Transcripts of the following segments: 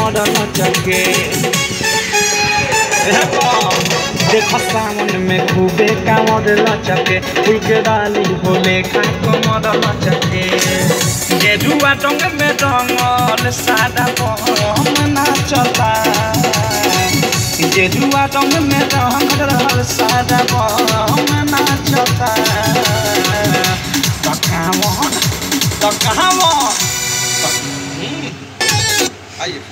कमर लचके देख सावन में खूबे कांवर लचके फूल के डाली होले खा कमर लचके गेरुआ रंग में रंगल सादा हम नाचता गेरुआ रंग में रंगल सादा हम नाचता तकावन तकावन आइए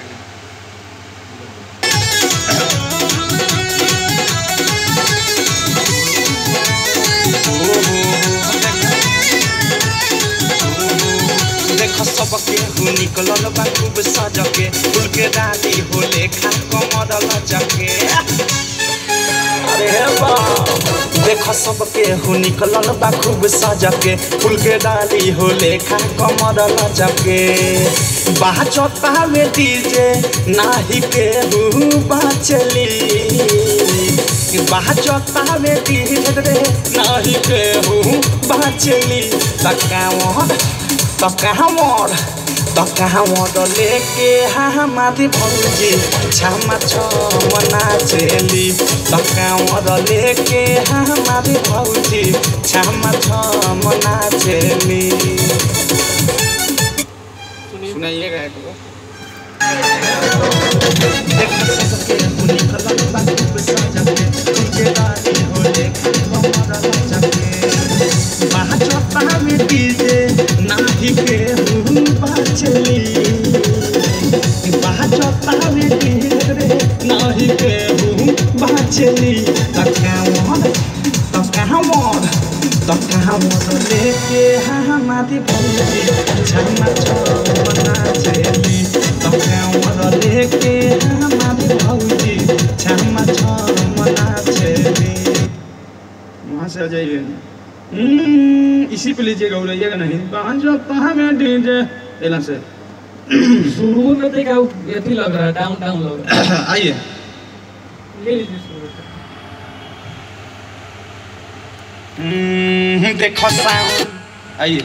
देख सबके हु निकलल बा खूब सजके फूल के डाली होले खा कमर लचके अरे बा देख सबके हु निकलल बा खूब सजके फूल के डाली होले खा कमर लचके बाचता में डीजे नाही के हु बाचली बाचता में डीजे नाही के हु बाचली तकावन तकावन तकावन लेके हमारी भौजी छामा छमना चली तकावन लेके हमारी भौजी छामा छमना चली सुनाइएगा एक को देख सबके हुनी कलम बाबू सजके तुझे डाली होले कमर लचके बाचता में डीजे नाही के हूँ बाचली बाचता में डीजे नाही के हूँ बाचली तकावन तकावन तकावन लेके हमारी भौजी छमा छमना चली तकावन लेके हमारी भौजी छमा छमना चली वहाँ से आ जाइए हम्म, इसी पे लीजिएगा उड़ाइएगा नहीं पाँच जो कहाँ में डीजे एला से शुरू में तो क्या अथी लग रहा है डाउन डाउन लग रहा है आइए ले लीजिए शुरू से हम्म, देखो साउंड आइए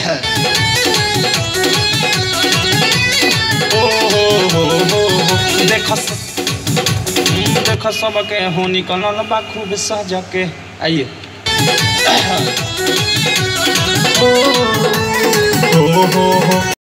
ओ हो हो हो हो देखो स- हम्म, देखो सबके हो निकलल बा खूब सजके आइए ओ हो हो हो